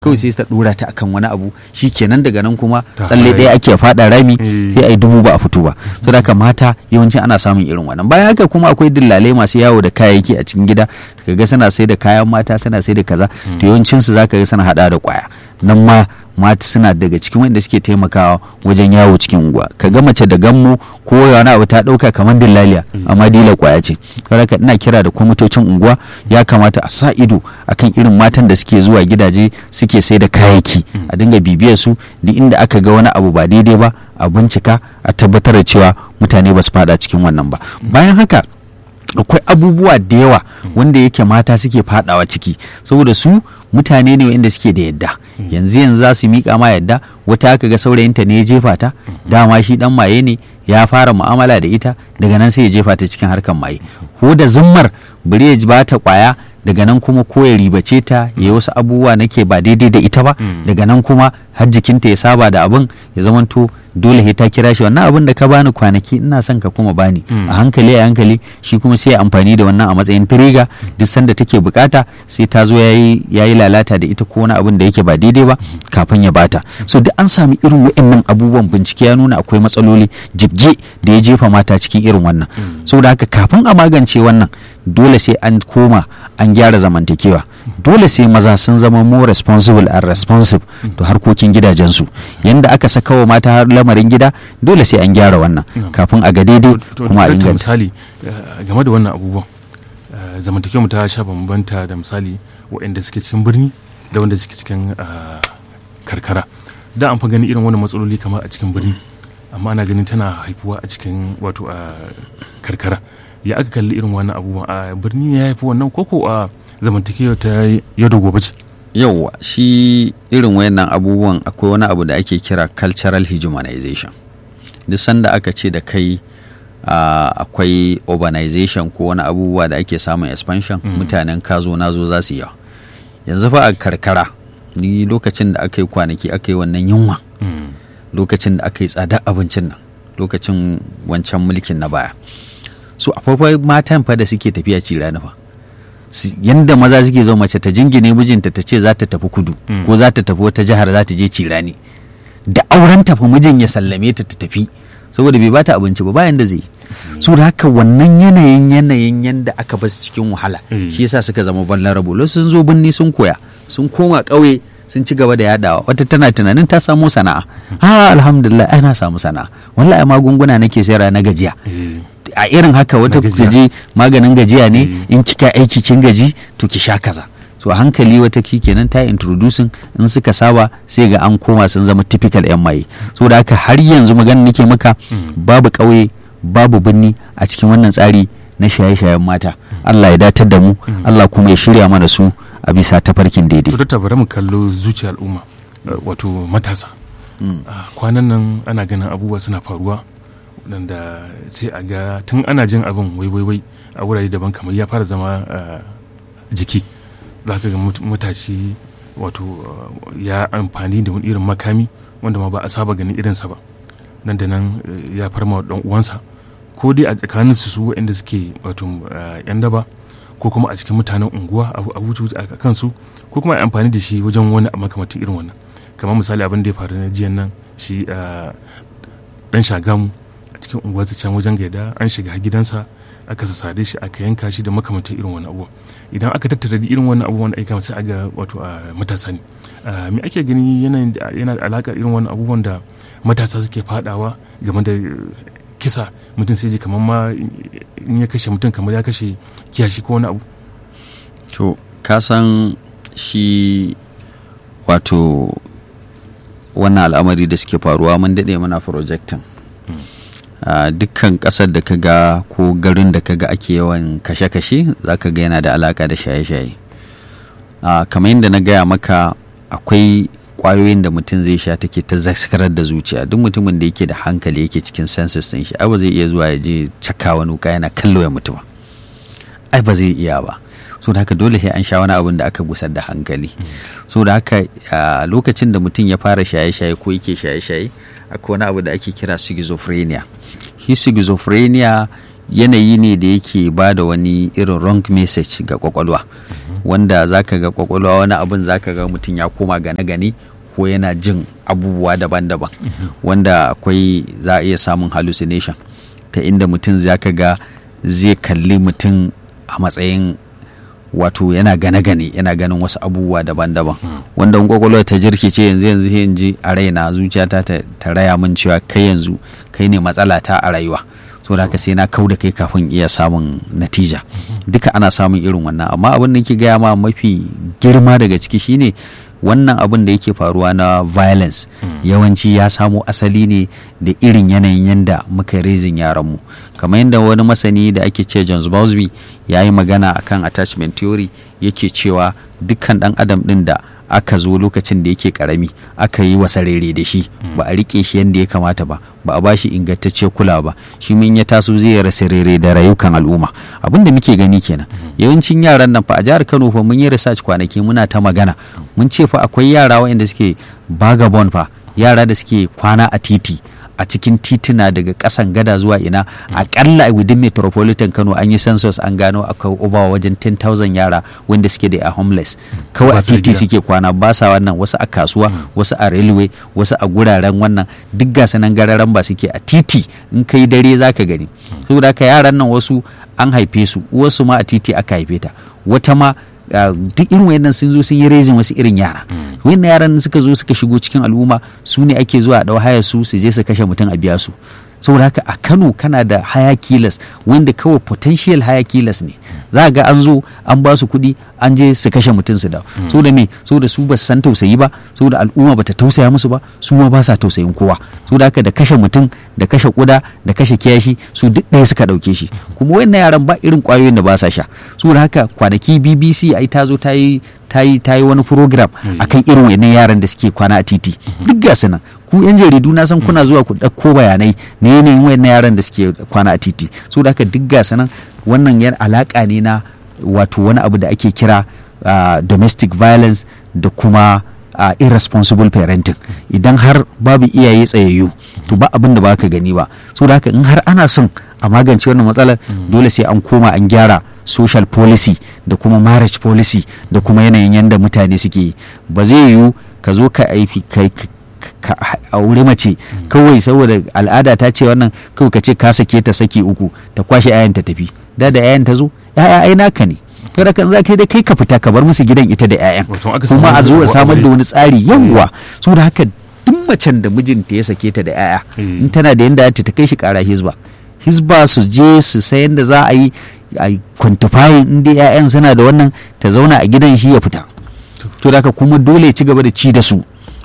kawai sai ta dora ta akan wani abu shi kenan daga nan kuma Ta tsalle fara ɗaya ake faɗa rami Eh. sai a yi dubu ba a fito ba to da haka mata yawanci ana samun irin wannan bayan haka kuma akwai dillalai masu yawo da kayayyaki a cikin gida kaga suna sai da kayan mata suna sai da kaza to yawancin su zaka ga suna hada da kwaya nan ma mata suna daga cikin wanda suke taimakawa wajen yawo cikin unguwa kaga mace da gammo ko wani abu ta dauka kamar dillaliya amma dila kwaya ce saboda haka ina kira da kwamitocin unguwa ya kamata a sa ido akan irin matan da suke zuwa gidaje suke sai da kayayyaki a dinga bibiyar su duk inda aka ga wani abu ba daidai ba a bincika a tabbatar da cewa mutane ba su fada cikin wannan ba bayan haka akwai abubuwa da yawa wanda yake mata suke fadawa ciki saboda su mutane ne wanda suke da yadda yanzu yanzu za su miƙa ma yadda wata aka ga saurayinta ne ya jefa ta dama shi dan maye ne ya fara mu'amala da ita daga nan sai ya jefa ta cikin harkar maye ko da zimmar bari ya ba ta kwaya daga nan kuma ko ya ribace ta ya yi wasu abubuwa nake ba daidai da ita ba daga nan kuma har jikinta ya saba da abin ya zamanto dole sai ta kira shi wannan abin da ka bani kwanaki ina son ka kuma bani a hankali a hankali shi kuma sai ya amfani da wannan a matsayin tiriga duk sanda take bukata sai ta zo yayi yayi lalata da ita ko wani abin da yake ba daidai ba kafin ya bata so duk an sami irin waɗannan abubuwan bincike ya nuna akwai matsaloli jibge da ya jefa mata cikin irin wannan saboda haka kafin a magance wannan dole sai an koma an gyara zamantakewa dole sai maza sun zama more responsible and responsive to harkokin gidajensu yanda aka saka wa mata har lamarin gida dole sai an gyara wannan kafin a ga daidai To- to kuma a dakta, inganta misali eh, game da wannan abubuwan eh, zamantakewar mu ta sha bambanta da misali waɗanda suke cikin birni da wanda suke cikin eh, karkara da an fa gani irin wannan matsaloli kamar a cikin birni amma ana ganin tana haifuwa a cikin wato a karkara ya aka kalli irin wannan abubuwan a birni ne ya haifi wannan koko a zamantakewa ta yau da gobe ce yauwa shi irin wayannan abubuwan akwai wani abu da ake kira cultural hegemonization duk sanda aka ce da kai ah, akwai urbanization ko wani abubuwa da ake samun expansion mutanen kazo nazo za su yi yawa yanzu fa a karkara ni lokacin da aka yi kwanaki aka yi wannan yunwa Mm. lokacin da aka yi tsada abincin nan lokacin wancan mulkin na baya so akwai matan fa da suke tafiya cirani fa Su- yanda maza suke zo mace ta jingine mijinta ta ce za ta tafi kudu Mm. ko za ta tafi wata jihar za ta je cirani da auren tafi mijin ya sallame ta ta tafi saboda bai bata abinci ba bayan da zai so da haka wannan yanayin yanayin yanda aka basu cikin wahala Mm. shi yasa suka zama vulnerable Wasu sun zo binni sun koya sun koma ƙauye sun ci gaba da yadawa wata tana tunanin ta samu sana'a ha alhamdulillah ai na samu sana'a wallahi magunguna nake sayarwa na gajiya Eh, a irin haka wata Na gajiya. je maganin gajiya ne Mm. in kika aiki kin gaji to ki sha kaza so a hankali wata ki kenan ta introducing in suka saba sai ga an koma sun zama typical yan maye so da haka har yanzu magana nake maka Mm. babu ƙauye babu birni a cikin wannan tsari na shaye-shayen mata Allah ya datar da mu Allah kuma ya shirya mana su a bisa tafarkin daidai to ta bari mu kallo zuciyar al'umma eh, wato matasa Mm. Ah, kwanan nan ana ganin abubuwa suna faruwa waɗanda sai a ga tun ana jin abin wai wai wai a wurare daban kamar ya fara zama ah, jiki za ka ga mut- matashi wato ah, ya amfani da wani irin makami wanda ma ba a saba ganin irinsa ba nan da nan eh, ya farma wa ɗan uwansa ko dai a tsakanin su su waɗanda suke wato ah, yan daba ko kuma a cikin mutanen unguwa a a wuce a kansu ko kuma a amfani da shi wajen wani makamancin irin wannan kamar misali abin da ya faru na jiyan nan shi ah, dan shagamu a cikin unguwar can wajen gaida an shiga har gidansa aka sassare shi aka yanka shi da makamantar irin wani abubuwa idan aka tattara da irin wannan abubuwan da aika sai aga wato a matasa ne Ah, me ake gani yanayin da- yana da alaƙar irin wannan abubuwan da matasa suke fadawa game da eh, kisa mutum sai ji kamar ma in ya kashe mutum kamar ya kashe kiyashi ko wani abu to ka san shi wato wannan al'amari da suke faruwa mun daɗe muna projectin a dukkan ƙasar da ka ga ko garin da ka ga ake yawan kashe-kashe za ka ga yana da alaƙa da shaye-shaye a kamar yadda na gaya maka akwai ƙwayoyin da mutum zai sha take ta zakarar da zuciya duk mutumin da yake da hankali yake cikin senses ɗin shi ai ba zai iya zuwa ya je caka wani wuka yana kallo ya mutu ba ai ba zai iya ba so da haka dole sai an sha wani abin da aka gusar da hankali so da haka a lokacin da mutum ya fara shaye-shaye ko yake shaye-shaye akwai wani abu da ake kira schizophrenia shi schizophrenia yanayi ne da yake ba da wani irin wrong message ga kwakwalwa wanda zaka ga kwakwalwa wani abin zaka ga mutum ya koma gane-gane ko yana jin abubuwa daban-daban wanda akwai za a iya samun hallucination ta inda mutum zaka ga zai kalli mutum a matsayin wato yana gane-gane yana ganin wasu abubuwa daban-daban wanda kwakwalwa ta jirkice yanzu yanzu in ji a raina zuciyata ta raya min cewa kai yanzu kai ne matsala ta a rayuwa so da haka sai na kau da kai kafin iya samun natija duka ana samun irin wannan amma abin da ke gaya ma mafi girma daga ciki shine wannan abin da yake faruwa na violence yawanci ya samo asali ne da irin yanayin yanda muka rezin yaranmu kamar yadda wani masani da ake ce James Bowlesby ya yi magana akan attachment theory yake cewa dukkan dan adam din da aka zo lokacin da yake karami aka yi wasa rere da shi ba a rike shi yadda ya kamata ba ba a bashi ingantacce kula ba shi min ya taso zai rasa rere da rayukan al'umma abin da muke gani kenan yawancin yaran nan fa a jihar Kano fa mun yi research kwanaki muna ta magana mun ce fa akwai yara waɗanda suke vagabond fa yara da suke kwana a titi a cikin tituna daga kasan gada zuwa ina akalla a within metropolitan kano an yi census an gano akwai uba wajen 10,000 yara wanda suke da a homeless kawai a titi suke kwana ba sa wannan wasu a kasuwa wasu a railway wasu a guraren wannan duk gasa nan gararan ba suke a titi in kai dare zaka gani saboda haka yaran nan wasu an haife su wasu ma a titi aka haife ta wata ma Uh, duk irin wayannan sun zo sun yi rezin wasu irin yara mm. wayannan yaran suka zo suka shigo cikin al'umma su ne ake zuwa a haya su su je su kashe mutum a biya su saboda haka a kano kana da haya kilas wanda kawai potential haya kilas ne za ga an zo an ba su kuɗi an je su kashe mutum su da so da me so da su ba su san tausayi ba so da al'umma bata tausaya musu ba su ma ba sa tausayin kowa so da haka da kashe mutum da kashe kuda da kashe kiyashi su duk ɗaya suka ɗauke shi kuma wannan yaran ba irin ƙwayoyin da ba sa sha so da haka kwanaki bbc ai ta zo ta yi ta yi ta yi wani program akan irin wannan yaran da suke kwana a titi duk ga nan ku yan jaridu na san kuna zuwa ku ɗauko bayanai na yanayin wayannan yaran da suke kwana a titi so da haka duk ga nan wannan yan alaka ne na wato wani abu da ake kira uh, domestic violence da kuma uh, irresponsible parenting idan har babu iyaye tsayayyu to ba abin da baka gani ba so da haka in har ana son a magance wannan matsalar dole sai an koma an gyara social policy da kuma marriage policy da kuma yanayin yadda mutane suke yi ba zai yiwu ka zo ka aifi kai ka aure mace kawai saboda al'ada ta ce wannan kawai ka ce ka sake ta saki uku ta kwashe 'ya'yan ta tafi da da 'ya'yan ta zo 'ya'ya ai naka ne kada kan za ka dai kai ka fita ka bar musu gidan ita da 'ya'yan kuma a zo a samar da wani tsari yawwa saboda haka duk macen da mijinta ya sake ta da 'ya'ya in tana da yanda ta kai shi kara hizba hizba su je su sayan da za a yi a kwantifayin inda 'ya'yan suna da wannan ta zauna a gidan shi ya fita to da kuma dole ya ci gaba da ci da su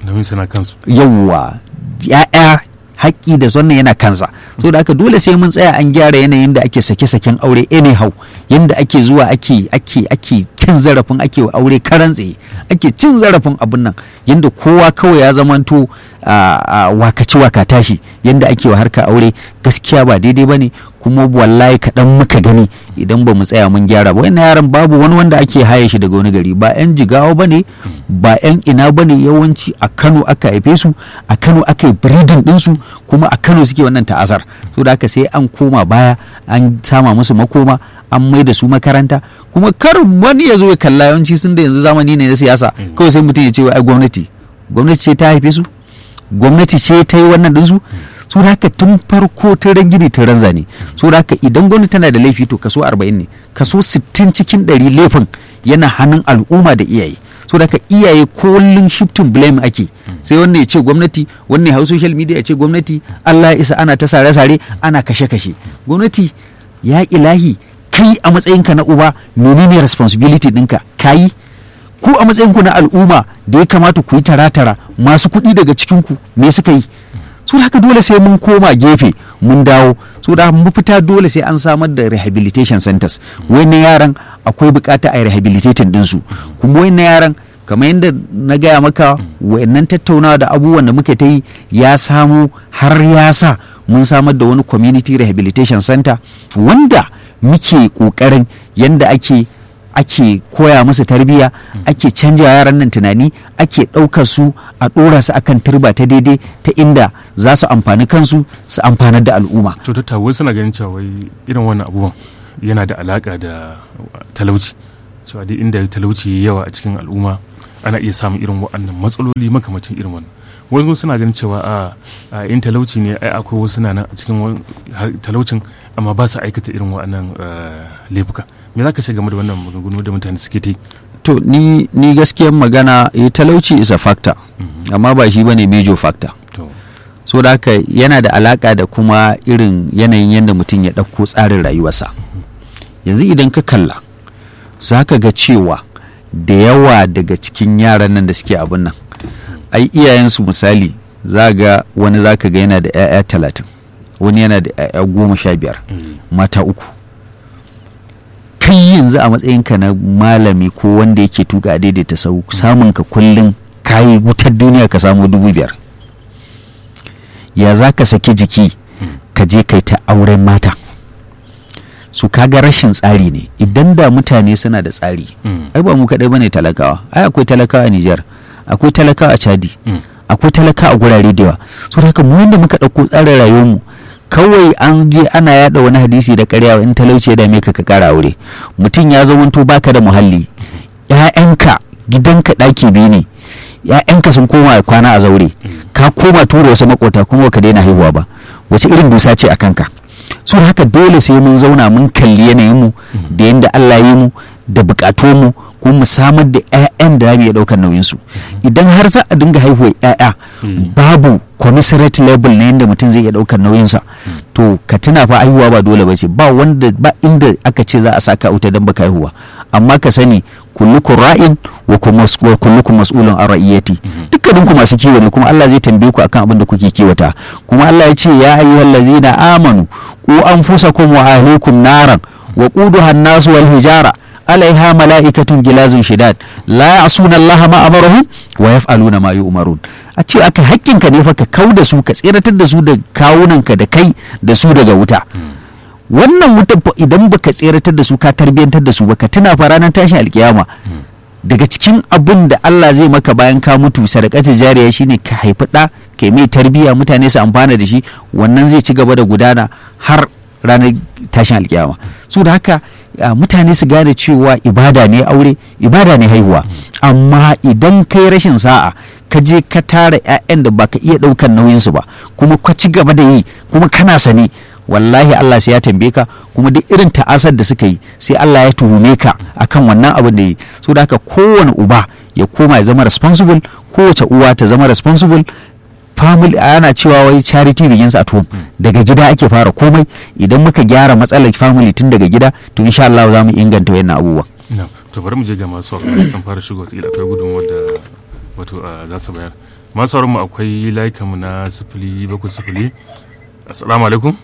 yawwa ya'ya haƙƙi da wannan yana kansa so da haka dole sai mun tsaya an gyara yanayin da ake sake-saken aure anyhow yanda ake zuwa ake ake ake cin zarafin ake aure karan tsaye ake cin zarafin abin nan yanda kowa kawai ya zamanto a wakaci waka tashi yanda ake wa harka aure gaskiya ba daidai bane kuma wallahi kaɗan muka gani idan ba mu tsaya mun gyara ba wannan yaran babu wani wanda ake haye shi daga wani gari ba yan jigawa ba ne ba yan ina ba ne yawanci a kano aka haife su a kano aka yi breeding ɗinsu kuma a kano suke wannan ta'azar so da haka sai an koma baya an sama musu makoma an mai da su makaranta kuma kar wani ya zo ya kalla yawanci sun da yanzu zamani ne na siyasa kawai sai mutum ya ce ai gwamnati gwamnati ce ta haife su gwamnati ce ta yi wannan ɗinsu so da haka tun farko ta ran gini ta ran zane so da haka idan gwamnati tana da laifi to kaso 40 ne kaso 60 cikin 100 laifin yana hannun al'umma da iyaye so da haka iyaye kullum shifting blame ake sai wannan ya ce gwamnati wannan ya hau social media ya ce gwamnati Allah ya isa ana ta sare-sare ana kashe-kashe gwamnati ya ilahi kai a matsayinka na uba menene responsibility ɗinka kayi ku a matsayinku na al'umma da ya kamata ku yi tara-tara masu kuɗi daga cikinku me suka yi so da haka dole sai mun koma gefe mun dawo so da mafita dole sai an samar da rehabilitation centers wannan yaran akwai bukata a rehabilitating dinsu kuma wannan yaran kamar yadda na gaya maka wayannan tattaunawa da abubuwan da muka ta yi ya samu har ya sa mun samar da wani community rehabilitation center wanda muke kokarin yadda ake ake koya musu tarbiyya ake canja yaran nan tunani ake ɗaukar su a ɗora su akan turba ta daidai ta inda za su amfani kansu su amfanar da al'umma to ta wai suna ganin cewa wai irin wannan abubuwan yana da alaka da talauci cewa dai inda talauci yawa a cikin al'umma ana iya samun irin waɗannan matsaloli makamacin irin wannan wasu suna ganin cewa a in talauci ne ai akwai wasu na nan a cikin talaucin amma ba su aikata irin waɗannan laifuka me za ka ce game da wannan maganganu da mutane suke ta yi to ni ni gaskiyar magana eh, talauci is a factor amma ba shi bane major factor to so da haka yana da alaka da kuma irin yanayin yadda mutum ya ɗauko tsarin rayuwarsa yanzu idan ka kalla za ka ga cewa da yawa daga cikin yaran nan da suke abin nan ai iyayensu misali za ga wani za ka ga yana da 'ya'ya talatin wani yana da 'ya'ya goma sha biyar mata uku kai yanzu a matsayinka na malami ko wanda yake tuka a daidaita sau samun ka kullum kayi wutar duniya ka samu dubu biyar ya za ka saki jiki ka je kai ta auren mata su kaga rashin tsari ne idan da mutane suna da tsari ai ba mu kaɗai bane talakawa ai akwai talakawa a Nijar akwai talakawa a Chadi akwai talakawa a gurare da yawa so haka mu wanda muka ɗauko tsarin rayuwarmu kawai an je ana yada wani hadisi da ƙarya in talauci ya dame ka ka ƙara aure mutum ya zamanto baka da muhalli ƴaƴanka gidanka ɗaki biyu ne ƴaƴanka sun koma kwana a zaure ka koma tura wasu makota kuma baka daina haihuwa ba wace irin dusa ce a kanka so haka dole sai mun zauna mun kalli yanayin mu da yanda Allah ya yi mu da bukatun mu kuma mu samar da 'ya'yan da za mu iya ɗaukar nauyin su idan har za a dinga haihuwa 'ya'ya babu commiserate level na yadda mutum zai iya ɗaukar nauyinsa to ka tuna fa haihuwa ba dole ba ce ba wanda ba inda aka ce za a saka wuta don baka haihuwa amma ka sani kullukum ra'in wa kullukum mas'ulun an ra'iyati dukkanin ku masu kiwo ne kuma Allah zai tambaye ku akan abin da kuke kiwata kuma Allah ya ce ya ayyuhal ladzina amanu ku anfusakum wa ahlikum naran wa quduha an-nas wal hijara alaiha mala'ikatun gilazun shidad la ya'suna Allah ma amarahum wa yaf'aluna ma yu'marun a ce aka hakkinka ne fa ka kau da su ka tseratar da su da kawunanka da kai da su daga wuta wannan wutan idan baka tseratar da su ka tarbiyantar da su baka tuna fa ranar tashin alkiyama daga cikin abin da Allah zai maka bayan ka mutu sadakatu jariya shine ka haifi ɗa kai mai tarbiya mutane su amfana da shi wannan zai ci gaba da gudana har ranar tashin alkiyama su da haka mutane su gane cewa ibada ne aure ibada ne haihuwa amma idan kai rashin sa'a ka je ka tara 'ya'yan da baka iya ɗaukan nauyinsu ba kuma ka ci gaba da yi kuma kana sani wallahi Allah sai ya tambaye ka kuma duk irin ta'asar da suka yi sai Allah ya tuhume ka akan wannan abin da yi so da haka kowane uba ya koma ya zama responsible kowace uwa ta zama responsible family ana cewa wai charity begins at home daga gida ake fara komai idan muka gyara matsalar family tun daga gida to insha Allah za mu inganta wannan abubuwa to bari mu je ga masu sauraron sun fara shigo ta akwai gudunmuwar da wato za su bayar masu sauraron mu akwai layukan mu na sifili bakwai sifili assalamu alaikum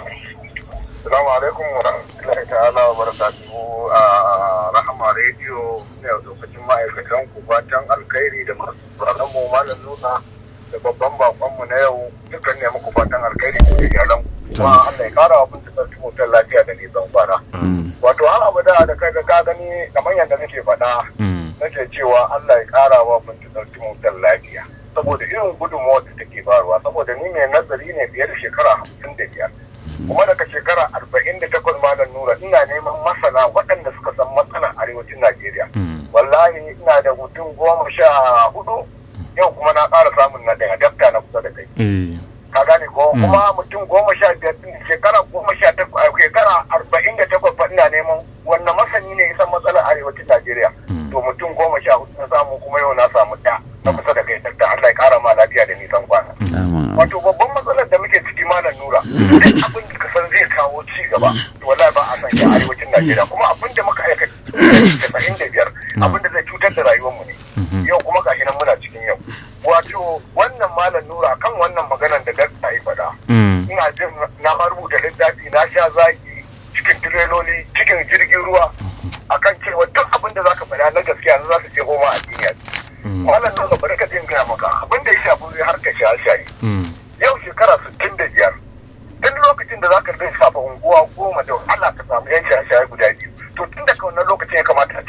Assalamu alaikum wa rahmatullahi ta'ala wa barakatuhu a Rahama Radio ne a lokacin ma'aikatan ku fatan alkhairi da masu tsaron mu malam nuna da babban bakon mu na yau dukkan ne muku fatan alkhairi ku da iyalan kuma Allah ya kara abin da sarki mutan lafiya da nisan kwana. Wato har abu da da kai ga gani kamar yadda nake faɗa nake cewa Allah ya kara wa mun sarki mutan lafiya. Saboda irin gudunmawar da take barwa saboda ni mai nazari ne fiye da shekara hamsin da biyar. kuma daga shekara arba'in da takwas malam nura ina neman masana waɗanda suka san matsalar arewacin najeriya wallahi ina da mutum goma sha hudu yau kuma na ƙara samun na ɗaya dafta na kusa da kai ka gane ko kuma mutum goma sha biyar shekara goma sha takwas shekara arba'in da takwas fa ina neman wannan masani ne san matsalar arewacin najeriya to mutum goma sha hudu na samu kuma yau na samu ɗaya na kusa da kai dafta allah ya ƙara ma lafiya da nisan kwana wato babban matsalar da muke ciki malam nura duk abin da ka san zai kawo ci gaba to wallahi ba a san shi a arewacin Najeriya kuma abin da muka aikata casa'in da biyar abin da zai cutar da rayuwarmu ne yau kuma gashi nan muna cikin yau wato wannan malam nura kan wannan maganar da dakta ya faɗa ina jin na ma rubuta littafi na sha zaki cikin tireloli cikin jirgin ruwa akan cewa duk abin da zaka faɗa na gaskiya za su je goma a duniya malam nura bari ka jin gaya maka abin da ya shafi harkar shaye-shaye yau shekara sittin da biyar duk lokacin da zaka lissafa unguwa goma da Allah ka samu yan shaye-shaye guda biyu to tun daga wannan lokacin ya kamata a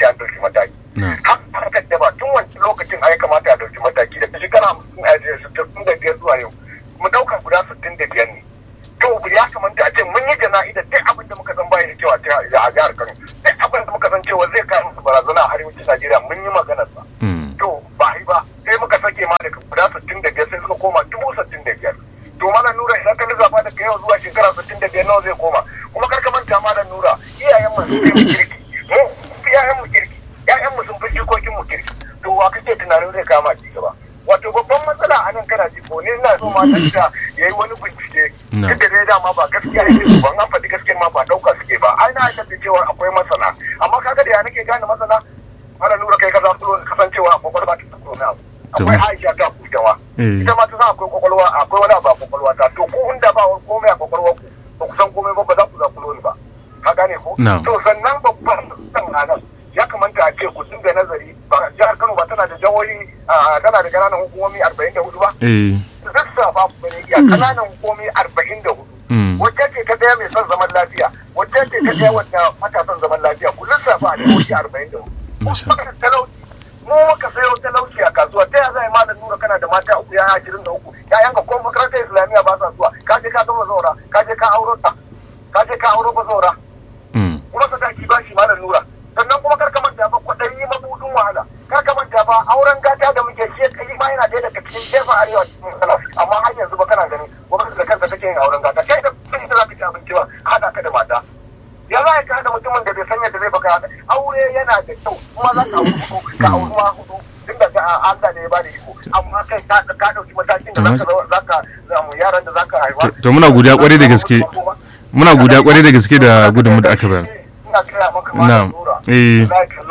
sittin da biyar zuwa yau mu ɗauka guda sittin da biyar ne to ya kamata a ce mun yi jana'ida duk abin da muka san baya da kyau a jihar Kano duk abin da muka san cewa zai kawo musu barazana a arewacin Najeriya mun yi maganar sa to ba yi ba sai muka sake ma daga guda sittin da biyar sai suka koma dubu sittin da biyar to mana nura idan ka lissafa daga yau zuwa shekara sittin da biyar nawa zai koma kuma kar ka manta ma da nura iyayen mu sun fi kirki mu iyayen mu kirki iyayen mu sun fi jikokin mu kirki to wa kake tunanin zai kama ci gaba wato babban matsala a nan kana ji ko ne ina so ma ta yayi wani bincike duk da dai dama ba gaskiya yake su ban an faɗi gaskiya ma ba ɗauka suke ba ai na aikata cewa akwai masana amma kaga da ya nake gane masana mara nura kai ka za su kasancewa a kwakwalwa ta tsoro na akwai aisha ta kutawa ita ma ta san akwai kwakwalwa akwai wani abu a kwakwalwa ta to ku inda ba komai a kwakwalwa ku ba ku san komai ba ba za ku zakulo ni ba ka gane ko to sannan babban san nan ya kamata a ce ku dinga nazari ba jihar Kano ba tana da jawoyi tana da kananan hukumomi arba'in da hudu ba lissafa ku ne iya kananan hukumomi arba'in da hudu wacce ce ta daya mai son zaman lafiya wacce ce ta daya wadda mata son zaman lafiya ku lissafa a jawoyi arba'in da hudu talauci mu muka sayo talauci a kasuwa ta ya zai malam nura kana da mata uku ya ashirin da uku yayan ka ko makarantar islamiyya ba sa zuwa ka je ka zama zaura ka je ka auro ta ka je ka auro ba zaura kuma sadaki ba shi malam nura sannan kuma kar ka manta ba kwaɗayi mabudin wahala kar ka manta ba auren gata da muke shi kai ma yana ɗaya daga cikin jefa arewa cikin matsala amma har yanzu ba kana gani gwamnati da kansa take yin auren gata kai da kun da za ka ci abinci ba haɗa ka da mata ya za ka haɗa mutumin da bai san yadda zai baka haɗa aure yana da kyau kuma za ka auri hudu ka auri ma hudu tun da ga Allah ne ya bada iko amma kai ka ka dauki matakin da zaka zaka zamu yaran da zaka haifa to muna godiya kwarai da gaske muna godiya kwarai da gaske da gudunmu da aka bayar ina kira maka na'am eh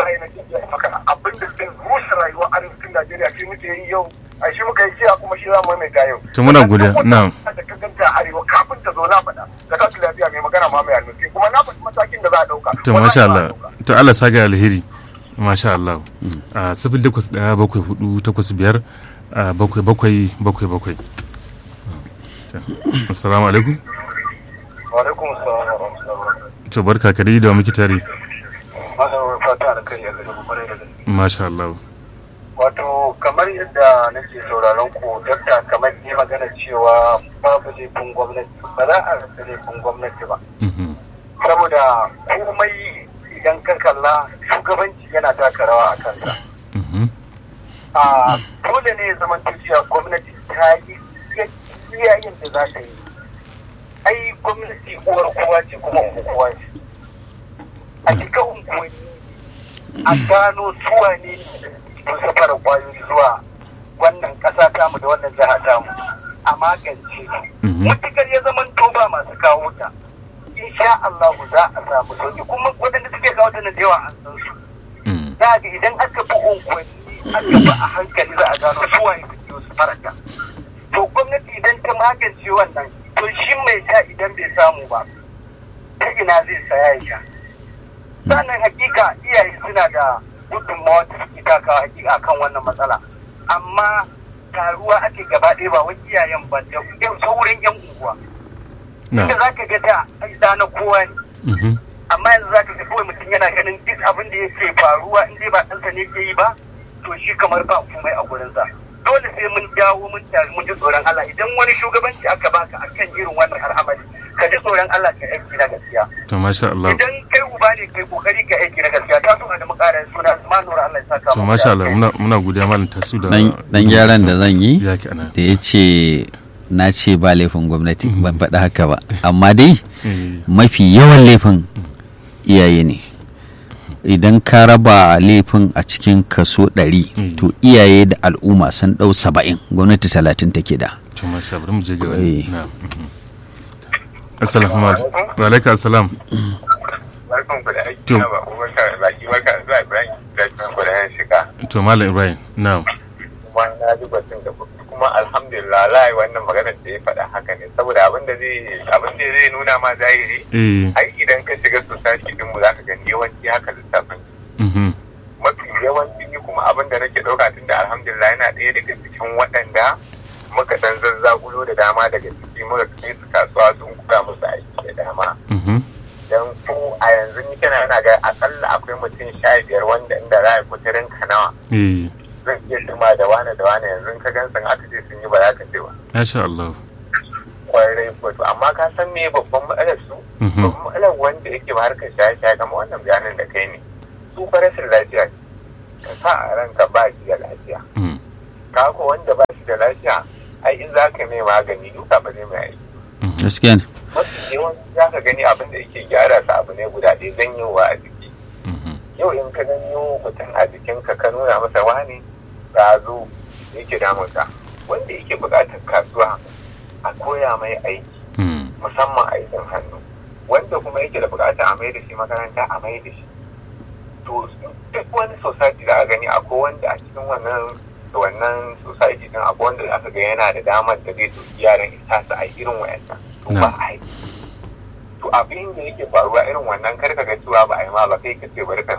abin da zai rushe rayuwar arewacin Najeriya shi muke yi yau a shi muka yi jiya kuma shi za mu mai yau to muna godiya na'am da ka ganta arewa kafin ta zo na faɗa da kasu lafiya mai magana ma mai alnufi kuma na faɗi matakin da za a ɗauka to masha Allah to Allah saka alheri masha Allah a sifil takwas ɗaya bakwai hudu takwas biyar bakwai bakwai bakwai bakwai assalamu alaikum wa alaikum assalam wa rahmatullahi to barka ka dai da muke tare masa fata da kai yanzu da kwarai da gaske masha Allah wato kamar yadda nake sauraron ku dakta kamar ne magana cewa babu laifin gwamnati ba za a rasa laifin gwamnati ba saboda komai idan ka kalla shugabanci yana taka rawa a kansa a dole ne zaman cewa gwamnati ta yi iyayen da za ta yi ai gwamnati uwar kowa ce kuma kowa ce a shiga unguwanni a gano suwa ne sun safara kwayoyi zuwa wannan ƙasa tamu da wannan jiha tamu a magance mutukar ya zaman toba masu kawo ta insha Allah za a samu sauki kuma waɗanda suke kawo ta na da yawa an san su za ga idan aka bi unguwanni aka bi a hankali za a gano suwa ne suke su faraka to gwamnati idan ta magance wannan to shi mai sha idan bai samu ba ta ina zai saya ya sha sannan hakika iyaye suna da gudunmawa da suke takawa hakika akan wannan matsala amma taruwa ake gaba ɗaya ba wani iyayen ba da yan sauran yan unguwa inda za ka ga da da na kowa ne amma yanzu za ka ga kawai mutum yana ganin duk abin da yake faruwa in dai ba ɗansa ne ke yi ba to shi kamar ba komai a gurinsa dole sai mun dawo mun tare mun ji tsoron Allah idan wani shugabanci aka baka akan irin wannan al'amari ka ji tsoron Allah ka aiki na gaskiya to masha Allah idan kai uba ne kai kokari ka aiki na gaskiya ta so da mu ƙara suna ma nura Allah ya saka to masha Allah muna muna godiya malam tasu da dan gyaran da zan yi yaki ana da ya ce na ce ba laifin gwamnati ban faɗi haka ba amma dai mafi yawan laifin iyaye ne idan ka raba laifin a cikin kaso ɗari to iyaye da al'umma sun ɗau saba'in gwamnati talatin take da to masha bari mu je ga wani na assalamu alaikum wa alaikum assalam barkan ku da aiki To. na ba ku barka da baki barka da zuwa Ibrahim da kan ku da yan shiga to malam ibrahim na'am kuma na ji batun da kuma alhamdulillah lai wannan maganar da ya faɗa haka ne saboda abin da zai abin da zai nuna ma zahiri eh ai idan ka shiga society din mu zaka gani yawanci haka lissafin mhm mafi yawanci ni kuma abin da nake ɗauka tunda alhamdulillah yana ɗaya daga cikin waɗanda muka dan zazzagulo da dama daga ciki muka kai su kasuwa sun kura musu aiki da dama mhm dan ko a yanzu ni kana yana ga akalla akwai mutum sha biyar wanda inda za a kuturin ka nawa eh zan iya tuma da wane da wane yanzu ka gan san aka ce sun yi ba za ka ce ba Masha Allah. kwarai ko to amma ka san me babban matsalar su Mhm. babban matsalar wanda yake ba harkar shaye-shaye kamar wannan bayanin da kai ne su fa rashin lafiya ne. ka sa a ranka ba shi da lafiya Mm. ka ko wanda ba shi da lafiya ai in za ka mai magani duka ba zai mai aiki Mhm. gaskiya ne mafi yawanci za ka gani abin da yake gyara sa abu ne guda ɗaya janyowa a jiki Mhm. yau in ka janyo mutum a jikinka ka nuna masa wani zo yake damunka wanda yake buƙatar kasuwa a koya mai aiki Mm. musamman aikin hannu wanda kuma yake da buƙatar a mai da shi makaranta a mai da shi to duk wani society da aka gani akwai wanda a cikin wannan wannan society din akwai wanda aka ga yana da damar da zai ɗauki yaran isa su a irin wayannan to ba a yi to abin da yake faruwa irin wannan karka ga cewa ba a yi ma ba kai ka ce bari ka